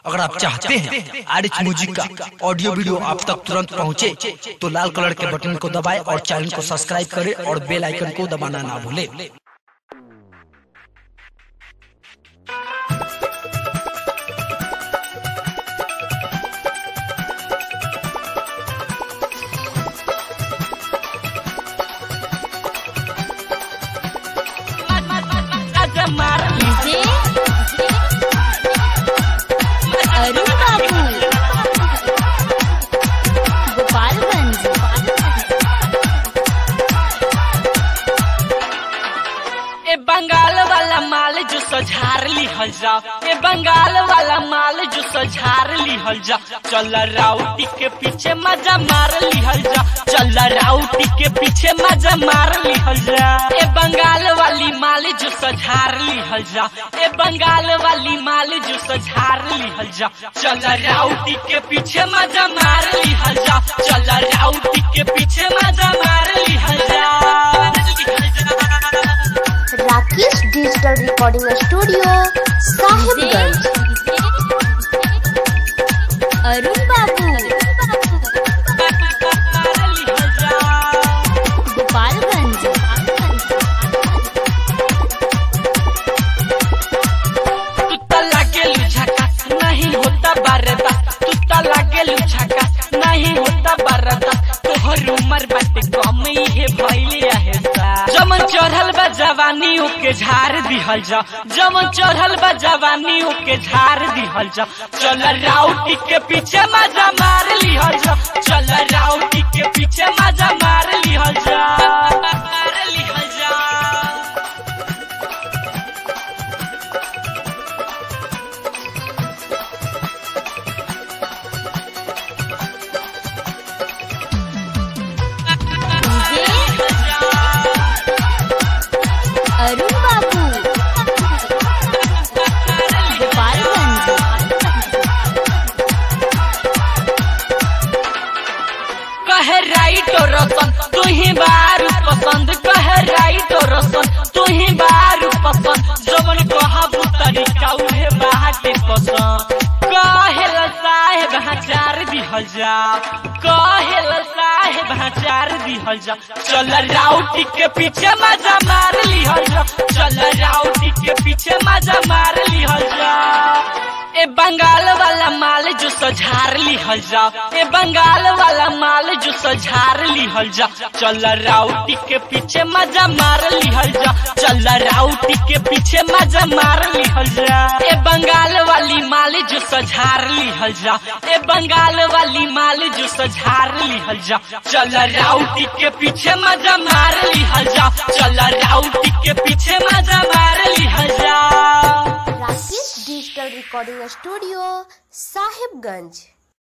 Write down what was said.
अगर आप चाहते हैं आर एच म्यूजिक का ऑडियो वीडियो आप तक तुरंत पहुंचे, तो लाल कलर के बटन को दबाएं और चैनल को सब्सक्राइब करें और बेल आइकन को दबाना ना भूलें डीजे अरुण बाबू गोपालगंज ए बंगाल वाला माल जो सझार लिहल जा ए बंगाल वाला माल जो सझार लिहल जा चल राउटी के पीछे मजा मार लिहल जा चल राउटी के पीछे मजा मार लिहल जा ए बंगाल वाली माल जो सझार लिहल जा ए बंगाल वाली माल जो सझार लिहल जा चल राउटी के पीछे मजा मार लिहल जा चल राउटी के पीछे मजा मार लिहल जा Rakesh digital recording studio Sahibganj Arun बाबू गोपालगंज तू तो लागे लुझाका नहीं होता बारदा तू तो लागे लुझाका नहीं होता बारदा तोहर उमर बाटे कम ही भइले आहे सा जमन चढ़ल बा जवानी ओके झाड़ दिहल जा जमन चढ़ल बा जवानी ओके झाड़ दिहल जा चल राउटी के पीछे मजा मार लिहल जा चल राउटी के पीछे मजा मार लिहल जा मार लिहल जा डीजे अरुण बाबू गोपालगंज कहे राइट और रसन तू ही बारू पसंद कहे राइट और रसन तू ही बारू पसंद जवन कहबू तरीका उहे बाटे पसंद कहेल साहेब हचार दिहल जा कहेल साहेब हचार दिहल जा चल राउटी के पीछे मजा मार लिहल जा चल राउटी के पीछे मजा मार लिहल जा ए बंगाल वाला माल जो सझार लिहल जा ए बंगाल वाला माल जो सझार लिहल जा चल राउटी के पीछे मजा मार लिहल जा चल राउटी के पीछे मजा मार लिहल जा ए बंगाल वाली माल जो सझार लिहल जा ए बंगाल वाली माल जो सझार लिहल जा चल राउटी के पीछे मजा मार लिहल जा चल राउटी के पीछे मजा मार लिहल जा Rakesh digital recording studio Sahibganj